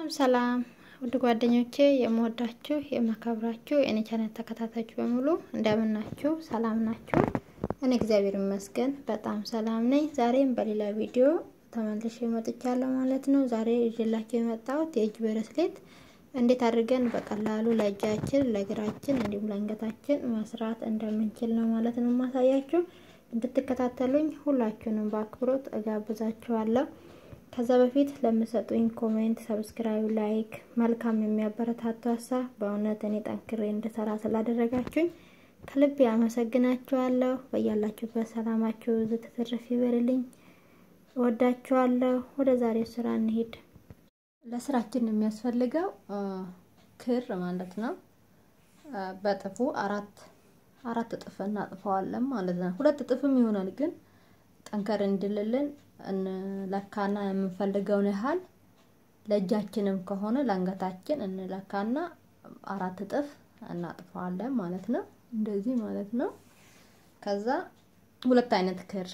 ሰላም ውድ ጓደኞቼ የምወዳችሁ የማከብራችሁ የእኔ ቻናል ተከታታዮች በሙሉ እንደምን ናችሁ? ሰላም ናችሁ? እኔ እግዚአብሔር ይመስገን በጣም ሰላም ነኝ። ዛሬም በሌላ ቪዲዮ ተመልሼ መጥቻለሁ ማለት ነው። ዛሬ ይዤላችሁ የመጣሁት የእጅ ብሬስሌት እንዴት አድርገን በቀላሉ ለእጃችን፣ ለእግራችን እንዲሁም ለአንገታችን መስራት እንደምንችል ነው ማለት ነው የማሳያችሁ። እንድትከታተሉኝ ሁላችሁንም በአክብሮት እጋብዛችኋለሁ። ከዛ በፊት ለምሰጡኝ ኮሜንት፣ ሰብስክራይብ፣ ላይክ መልካም የሚያበረታቱ ሀሳብ በእውነት እኔ ጠንክሬ እንድሰራ ስላደረጋችሁኝ ከልብ ያመሰግናችኋለሁ። በያላችሁበት ሰላማችሁ ዝትትርፍ ይበልልኝ። እወዳችኋለሁ። ወደ ዛሬው ስራ እንሄድ። ለስራችን የሚያስፈልገው ክር ማለት ነው። በጥፉ አራት አራት እጥፍ እናጥፈዋለን ማለት ነው። ሁለት እጥፍም ይሆናል ግን ጠንከር እንድልልን እንለካና የምንፈልገውን ያህል ለእጃችንም ከሆነ ለአንገታችን እንለካና አራት እጥፍ እናጥፈዋለን ማለት ነው። እንደዚህ ማለት ነው። ከዛ ሁለት አይነት ክር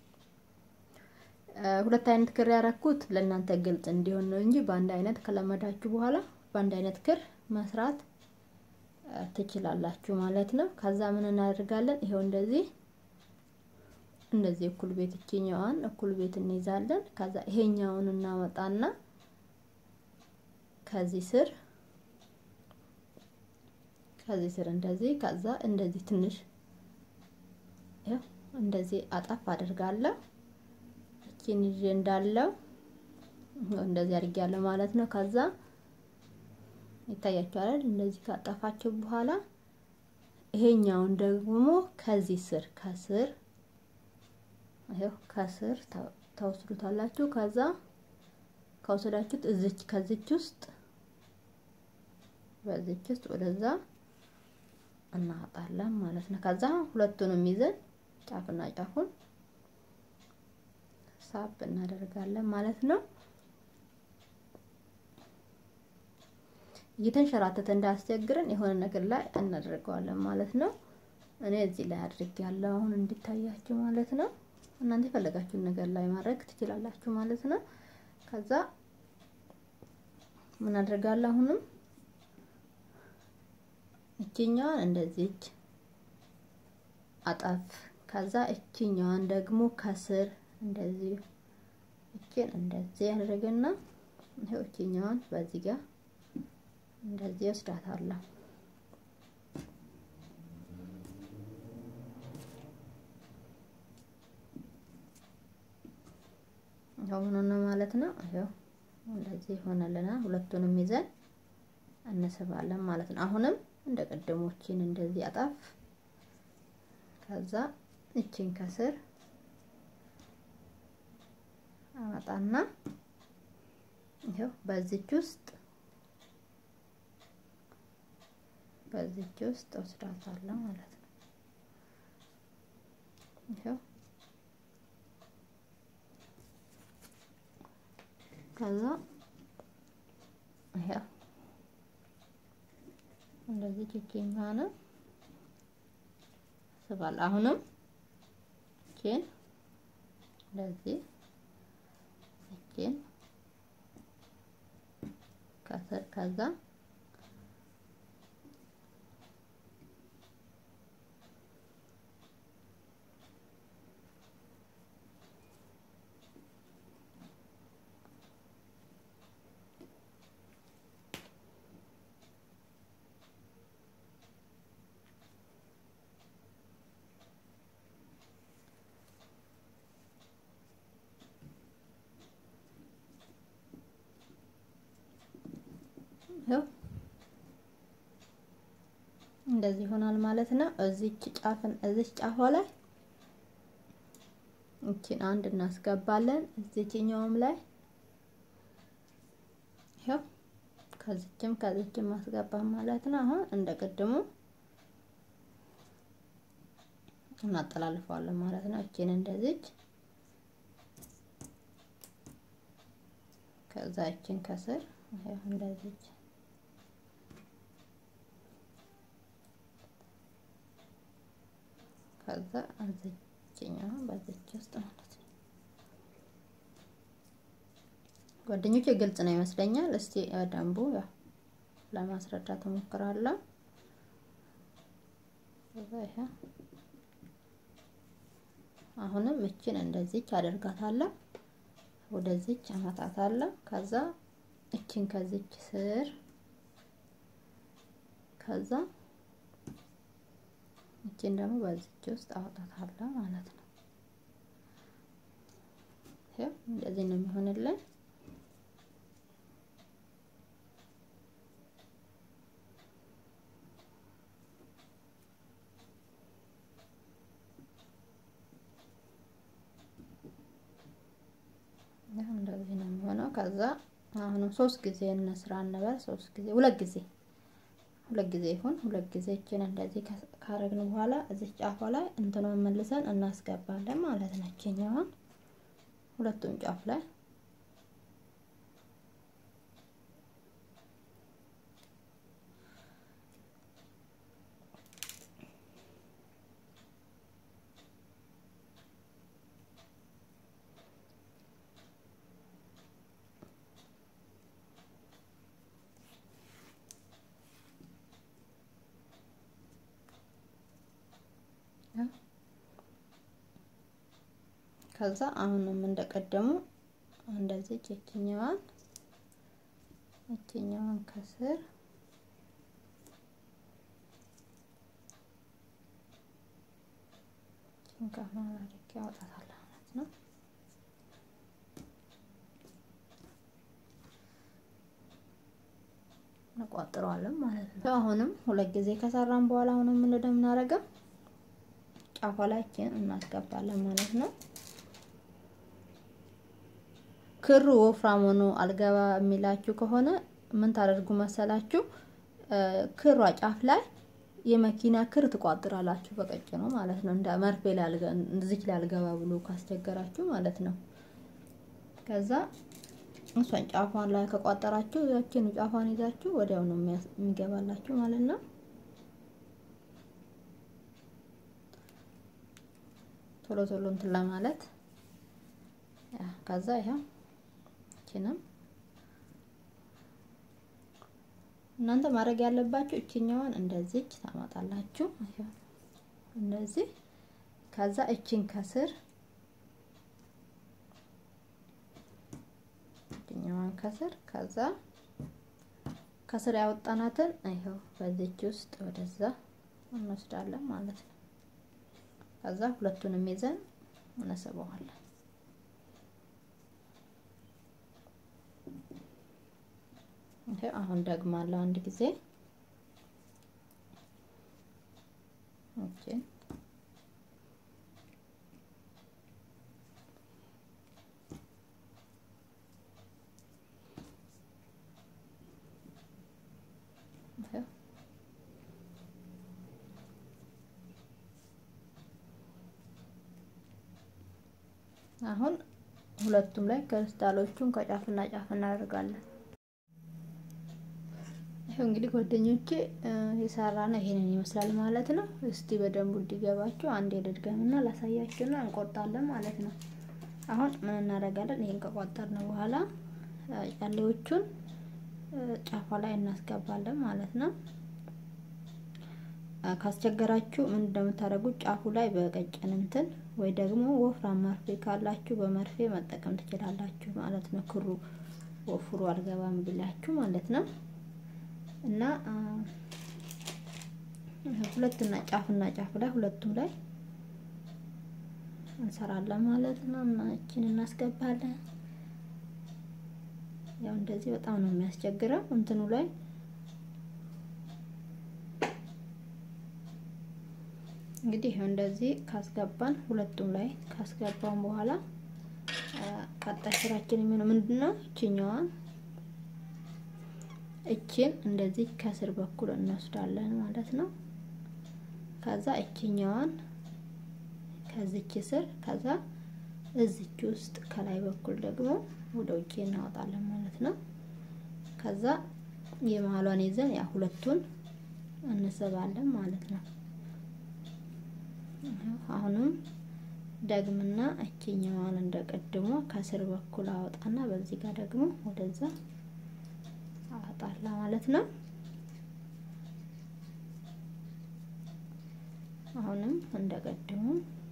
ሁለት አይነት ክር ያረኩት ለእናንተ ግልጽ እንዲሆን ነው እንጂ በአንድ አይነት ከለመዳችሁ በኋላ በአንድ አይነት ክር መስራት ትችላላችሁ ማለት ነው። ከዛ ምን እናደርጋለን? ይሄው እንደዚህ እንደዚህ እኩል ቤት እችኛዋን እኩል ቤት እንይዛለን። ከዛ ይሄኛውን እናወጣና ከዚህ ስር ከዚህ ስር እንደዚህ ከዛ እንደዚህ ትንሽ ያው እንደዚህ አጣፍ አድርጋለሁ። እቺን ይዤ እንዳለው እንደዚህ አድርጊያለሁ ማለት ነው። ከዛ ይታያችኋል። እንደዚህ ካጠፋችሁ በኋላ ይሄኛውን ደግሞ ከዚህ ስር ከስር ይሄው ከስር ተወስዱታላችሁ። ከዛ ከወሰዳችሁት እዚች ከዚች ውስጥ በዚች ውስጥ ወደዛ እናወጣለን ማለት ነው። ከዛ ሁለቱንም ይዘን ጫፍና ጫፉን ሳብ እናደርጋለን ማለት ነው። እየተንሸራተተ እንዳያስቸግረን የሆነ ነገር ላይ እናደርገዋለን ማለት ነው። እኔ እዚህ ላይ አድርጌያለሁ አሁን እንዲታያችሁ ማለት ነው። እናንተ የፈለጋችሁን ነገር ላይ ማድረግ ትችላላችሁ ማለት ነው። ከዛ ምን አደርጋለሁ አሁንም እችኛዋን እንደዚች አጣፍ ከዛ እችኛዋን ደግሞ ከስር እንደዚህ እችን እንደዚህ ያደረገና ይሄው እችኛዋን በዚህ ጋር እንደዚህ ወስዳታለሁ። ይሄው ምን ማለት ነው? ይሄው እንደዚህ ሆነልናል። ሁለቱንም ይዘን እንስባለን ማለት ነው። አሁንም እንደ ቀደሞችን እንደዚህ አጣፍ ከዛ እችን ከስር አመጣና ይሄው በዚች ውስጥ በዚች ውስጥ ወስዳታለሁ ማለት ነው። ይሄው ከዛ ይሄው እንደዚህ ቺኪኛ ነው ስባል አሁንም ቺን እንደዚህ ቺን ከስር ከዛ ይኸው እንደዚህ ይሆናል ማለት ነው። እዚች ጫፍን እዚች ጫፏ ላይ እቺን አንድ እናስገባለን። እዚችኛውም ላይ ይኸው ከዚችም ከዚችም ማስገባ ማለት ነው። አሁን እንደ ቅድሙ እናጠላልፈዋለን ማለት ነው። እቺን እንደዚች ከዛ እቺን ከስር ይኸው እንደዚች ከዛ እዚችኛው በዚች ውስጥ ማለት ነው ጓደኞቼ ግልጽ ነው ይመስለኛል። እስቲ በደንቡ ያው ለማስረዳት እሞክራለሁ። አሁንም እችን እንደዚች አደርጋታለሁ፣ ወደዚች አመጣታለሁ። ከዛ እችን ከዚች ስር ከዛ እችን ደግሞ በዚች ውስጥ አወጣታለሁ ማለት ነው። ይሄው እንደዚህ ነው የሚሆንልን። እንደዚህ ነው የሚሆነው። ከዛ አሁንም ሶስት ጊዜ እንስራ እንበል። ሶስት ጊዜ ሁለት ጊዜ ሁለት ጊዜ ይሁን። ሁለት ጊዜ እችን እንደዚህ ካረግን በኋላ እዚህ ጫፏ ላይ እንትኑን መልሰን እናስገባለን ማለት ነው። እችኛዋን ሁለቱም ጫፍ ላይ ከዛ አሁንም እንደቀደሙ እንደዚህ እችኛዋን እችኛዋን ከስር ጭንቃማ አድርጌ አወጣታለሁ ማለት ነው። እንቋጥረዋለን ማለት ነው። አሁንም ሁለት ጊዜ ከሰራን በኋላ አሁንም ምን እንደምናደርገው ጫፏ ላይ እናስገባለን ማለት ነው። ክሩ ወፍራም ሆኖ አልገባ የሚላችሁ ከሆነ ምን ታደርጉ መሰላችሁ? ክሯ ጫፍ ላይ የመኪና ክር ትቋጥራላችሁ በቀጭኑ ማለት ነው። እንደ መርፌ ላይ እዚች ላይ አልገባ ብሎ ካስቸገራችሁ ማለት ነው። ከዛ እሷን ጫፏን ላይ ከቋጠራችሁ ያችን ጫፏን ይዛችሁ ወዲያው ነው የሚገባላችሁ ማለት ነው። ቶሎ ቶሎ እንትን ለማለት ከዛ ይሄው እችንም እናንተ ማድረግ ያለባችሁ እችኛዋን እንደዚህ ታማጣላችሁ። እንደዚህ ከዛ እችን ከስር እችኛዋን ከስር ከዛ ከስር ያወጣናትን ይኸው በዚች ውስጥ ወደዛ እንወስዳለን ማለት ነው። ከዛ ሁለቱንም ይዘን እንስበዋለን። ይሄ አሁን ደግማለሁ አንድ ጊዜ ኦኬ አሁን ሁለቱም ላይ ክሪስታሎቹን ከጫፍና ጫፍ እናደርጋለን። ይሄው እንግዲህ ጓደኞቼ የሰራ ነው ይሄንን ይመስላል ማለት ነው። እስቲ በደንቡ እንዲገባችሁ አንድ ልድገምና ላሳያችሁና እንቆርጣለን ማለት ነው። አሁን ምን እናደርጋለን? ይሄን ከቆጠርን በኋላ ጫሌዎቹን ጫፏ ላይ እናስገባለን ማለት ነው። ካስቸገራችሁ ምን እንደምታደርጉት ጫፉ ላይ በቀጭን እንትን ወይ ደግሞ ወፍራም መርፌ ካላችሁ በመርፌ መጠቀም ትችላላችሁ ማለት ነው። ክሩ ወፍሩ አልገባም ብላችሁ ማለት ነው። እና ሁለትና ጫፍና ጫፍ ላይ ሁለቱም ላይ እንሰራለን ማለት ነው። እና እችን እናስገባለን። ያው እንደዚህ በጣም ነው የሚያስቸግረው እንትኑ ላይ እንግዲህ እንደዚህ ካስገባን ሁለቱም ላይ ካስገባን በኋላ ቀጣይ ስራችን የሚሆነው ምንድነው? እችኛዋን እችን እንደዚህ ከስር በኩል እንወስዳለን ማለት ነው። ከዛ እችኛዋን ከዚች ስር ከዛ እዚች ውስጥ ከላይ በኩል ደግሞ ወደ ውጭ እናወጣለን ማለት ነው። ከዛ የመሀሏን ይዘን ያ ሁለቱን እንስባለን ማለት ነው። አሁንም ደግምና እችኛዋን እንደቀድሞ ከስር በኩል አወጣና በዚህ ጋር ደግሞ ወደዛ አወጣላ ማለት ነው። አሁንም እንደቀድሞ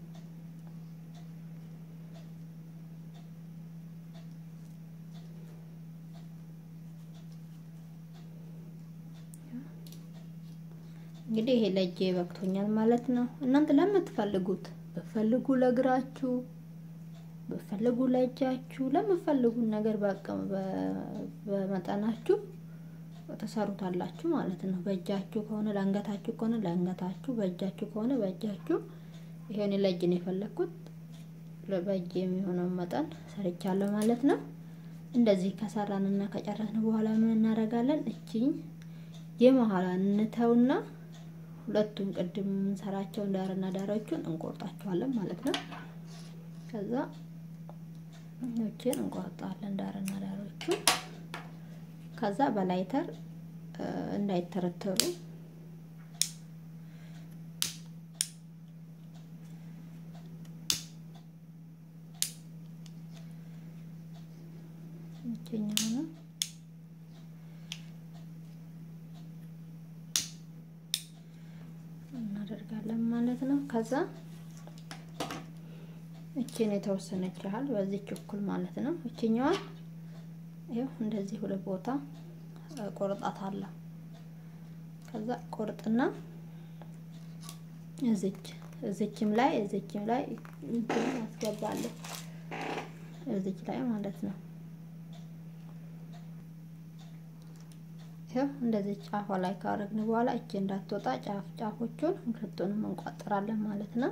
እንግዲህ ይሄ ለእጄ በቅቶኛል ማለት ነው። እናንተ ለምትፈልጉት በፈልጉ ለእግራችሁ በፈልጉ ለእጃችሁ ለምትፈልጉት ነገር በአቅም በመጠናችሁ ተሰሩታላችሁ ማለት ነው። በእጃችሁ ከሆነ ለአንገታችሁ ከሆነ ለአንገታችሁ፣ በእጃችሁ ከሆነ በእጃችሁ። ይሄን ለእጅ ነው የፈለግኩት። በእጅ የሚሆነውን መጠን ሰርቻለሁ ማለት ነው። እንደዚህ ከሰራንና ከጨረስን በኋላ ምን እናደርጋለን? እቺኝ የመሀላን እንተውና ሁለቱም ቅድም የምንሰራቸውን ዳርና ዳሮቹን እንቆርጣቸዋለን ማለት ነው። ከዛ እቺን እንቆርጣለን ዳርና ዳሮቹን። ከዛ በላይተር እንዳይተረተሩ እቺኛው ነው እናደርጋለን ማለት ነው። ከዛ እቺን የተወሰነች ያህል በዚች እኩል ማለት ነው። እቺኛዋን ይኸው እንደዚህ ሁለት ቦታ ቆርጣታለሁ። ከዛ ቆርጥና እዚች እዚችም ላይ እዚችም ላይ እንትን አስገባለሁ እዚች ላይ ማለት ነው። ይኸው እንደዚህ ጫፏ ላይ ካረግን በኋላ እቺ እንዳትወጣ ጫፍ ጫፎቹን ሁለቱንም እንቋጥራለን ማለት ነው።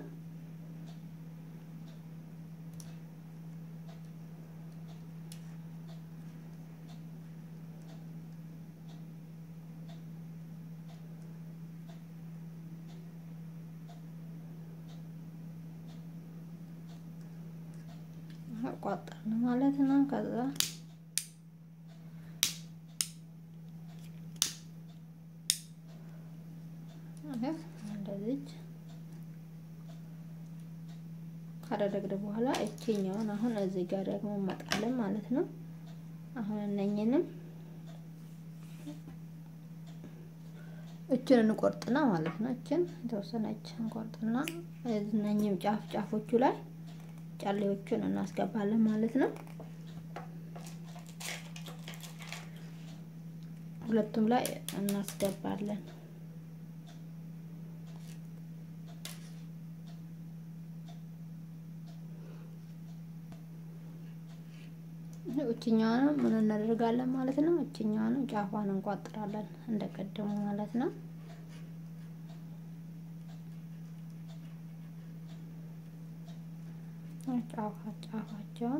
ቋጠርን ማለት ነው። ከዛ እንደዚህ ካደረግን በኋላ እቺኛውን አሁን እዚህ ጋር ደግሞ እንመጣለን ማለት ነው። አሁን እነኝንም እችን እንቆርጥና ማለት ነው። እችን የተወሰነች እንቆርጥና እነኝም ጫፍ ጫፎቹ ላይ ጫሌዎቹን እናስገባለን ማለት ነው። ሁለቱም ላይ እናስገባለን። እችኛዋንም ምን እናደርጋለን ማለት ነው። እችኛዋንም ጫፏን እንቋጥራለን እንደቀደሙ ማለት ነው። ጫፋ ጫፋቸውን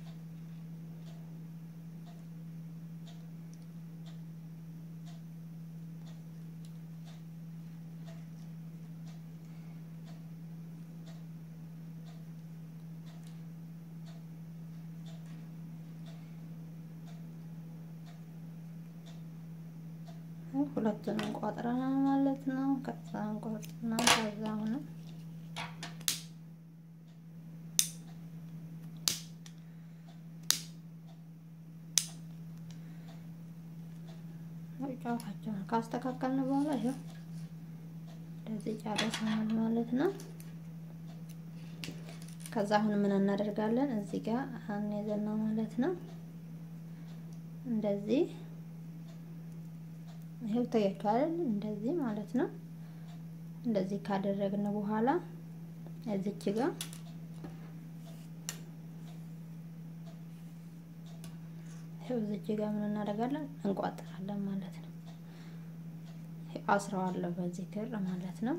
ሁለቱን እንቋጥረናል ማለት ነው። ከዛ እንቆርጥና ከዛ ሆነ ጫፋቸውን ካስተካከልን በኋላ ይኸው እንደዚህ ጨርሰናል ማለት ነው። ከዛ አሁን ምን እናደርጋለን? እዚህ ጋር አንይዘና ማለት ነው እንደዚህ ይሄው ታያችኋል። እንደዚህ ማለት ነው። እንደዚህ ካደረግን በኋላ እዚች ጋር ይሄው እዚች ጋር ምን እናደርጋለን? እንቋጥራለን ማለት ነው። አስረዋለሁ በዚህ ክር ማለት ነው።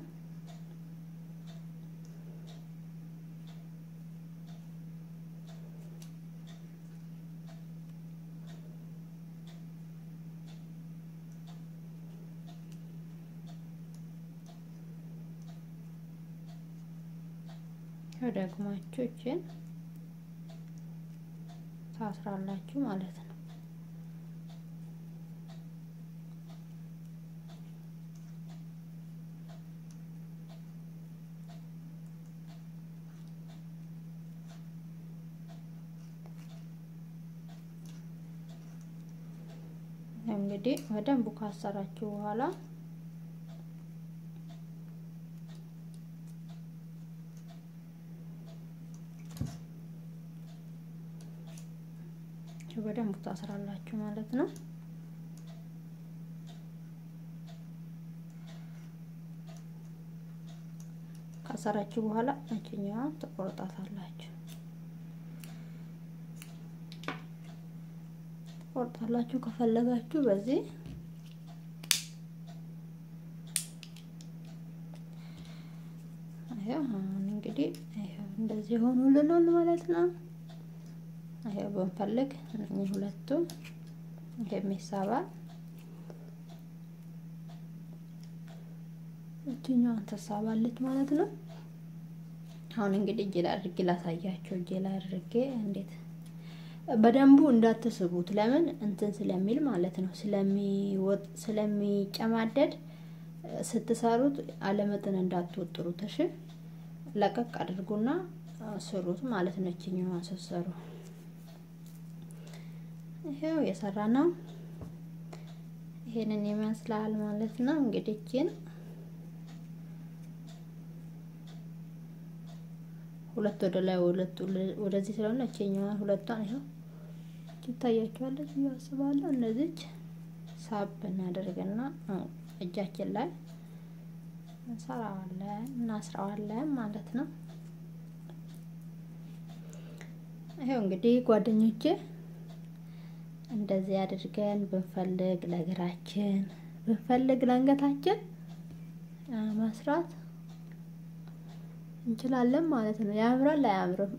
ደግማችሁ እችን ታስራላችሁ ማለት ነው። እንግዲህ በደንብ ካሰራችሁ በኋላ በደንብ ታስራላችሁ ማለት ነው። ካሰራችሁ በኋላ እችኛዋን ትቆርጣታላችሁ ትቆርጣላችሁ ከፈለጋችሁ በዚህ ይሄው አሁን እንግዲህ ይሄው እንደዚህ ሆኖልናል ማለት ነው። ይሄው ብንፈልግ እነኚህ ሁለቱ የሚሳባል እችኛዋን ተሳባለች ማለት ነው። አሁን እንግዲህ እጄ ላይ አድርጌ ላሳያቸው። እጄ ላይ አድርጌ እንዴት በደንቡ እንዳትስቡት፣ ለምን እንትን ስለሚል ማለት ነው ስለሚወጥ ስለሚጨማደድ ስትሰሩት አለመጠን እንዳትወጥሩት። እሺ ለቀቅ አድርጉና ስሩት ማለት ነው። እችኛዋን ስትሰሩ ይሄው የሰራ ነው። ይሄንን ይመስላል ማለት ነው። እንግዲህ እችን ሁለት ወደ ላይ ሁለት ወደዚህ ስለሆነ እችኛዋን ሁለቷን ይኸው ትታያችኋለች ብዬ አስባለሁ። እነዚች ሳብ እናደርግና እጃችን ላይ እንሰራዋለን እናስረዋለን ማለት ነው። ይኸው እንግዲህ ጓደኞቼ እንደዚህ አድርገን ብንፈልግ ለእግራችን ብንፈልግ ለአንገታችን መስራት እንችላለን ማለት ነው። ያምራል አያምርም?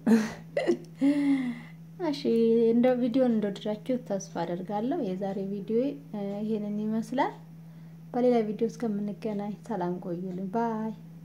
እሺ እንደ ቪዲዮን እንደወደዳችሁ ተስፋ አደርጋለሁ። የዛሬ ቪዲዮ ይሄንን ይመስላል። በሌላ ቪዲዮ እስከምንገናኝ ሰላም ቆዩልኝ ባይ